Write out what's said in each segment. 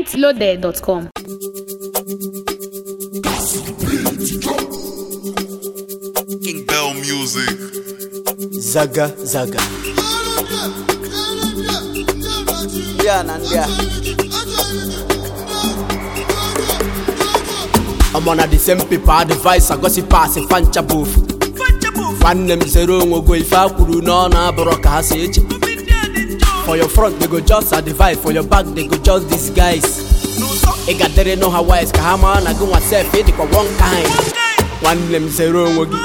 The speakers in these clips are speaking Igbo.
mintloaded.com. King Bell Music. zaga zaga ndị a na ndị a ọmọ na the same paper advice agosi pass fancha bụ ofu nwanne m zere onwe go ife a kwuru n'ọnụ abụrụ ka ha si eche for your front they go just advise for your back they go just disguise ị ga-adịrị nụ ha wise ka ha mara na gị nwa sef ịdịkwa one kind nwanne m zere onwe gị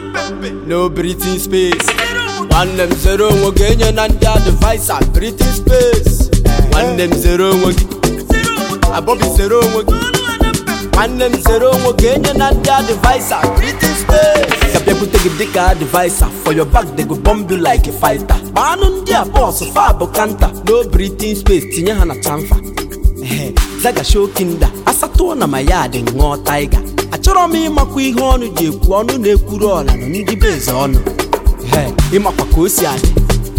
no breathing space nwanne m zere onwe gị enye na ndị advaisa breathing space nwanne m zere onwe gị abọbi zere onwe gị nwanne m zere onwe gị enye na ndị advaisa breathing space ka bịakwute gị dịka advaisa for your back they go bomb you like a fighter gbaanụ ndị a bọs fa bụ kanta no breathing space tinye ha na chamfa Ehe, zaga shokinda asatụọ na ma ya dị ṅụọ taiga achọrọ m ịmakwa ihe ọnụ ji ekwu ọnụ na-ekwuru ọla na ndị be eze ọnụ Ehe, ịmakwa ka o si adị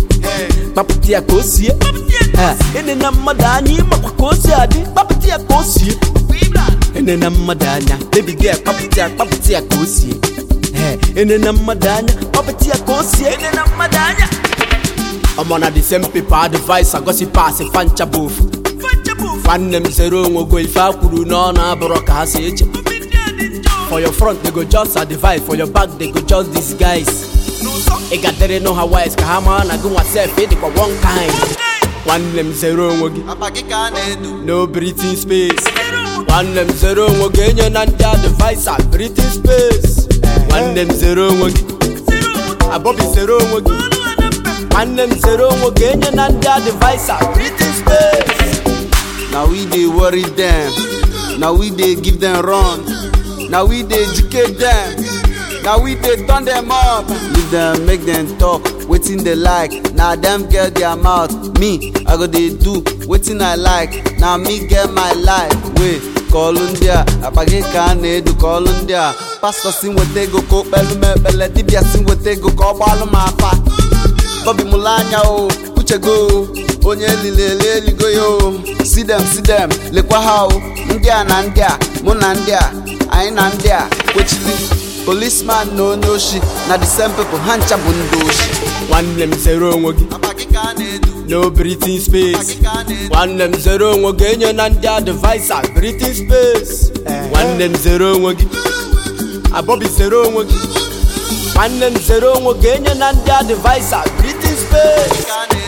kpapụta ya ka o sie Ehe, ene na mmadụ anya ịmakwa ka o si adị kpapụta ya ka o sie ene na mmadụ anya debiga ya kpapụta ya kpapụta ya ka o sie Ehe, ene na mmadụ anya kpapụta ya ka o sie ene na mmadụ anya ọmọ na the same paper advice agosi pass fancha bụ ofu nwanne m zere onwe go ife a kwuru n'ọnụ abụrụ ka ha si eche for your front they go just advise for your back they go just disguise ị ga-adịrị nụ ha wise ka ha mara na gị nwa sef ịdịkwa one kind nwanne m zere onwe gị Apa gị ka a na-edu no breathing space nwanne m zere onwe gị enye na ndị advaisa breathing space nwanne m zere onwe gị abọbi zere onwe gị nwanne m zere onwe gị enye na ndị advaisa breathing space na we dey worry dem na we dey give dem run na we dey educate dem na we dey turn dem up leave dem make dem talk wetin dey like na dem get their mouth me i go dey do wetin i like na me get my life wey kọọlụ ndị a akpa gị ka a na-edu kọọlụ ndị a pastọ si nweta ego ka o kpelu m ekpele dibịa si nweta ego ka ọ gbalụ m afa Bobby Mulanya o uchego o onye elili eli eligo ya o si dem si dem lekwa ha o ndị a na ndị a mụ na ndị a anyị na ndị a kwechili policeman na onye oshi na the same people ha ncha bụ ndị oshi nwanne m zere onwe gị Apa gị ka a na-edu no breathing space gị ka a na-edu nwanne m zere onwe gị enye na ndị advaisa breathing space nwanne m zere onwe gị abọbi zere onwe gị nwanne m zere onwe gị enye na ndị advaisa breathing space ka a na-edu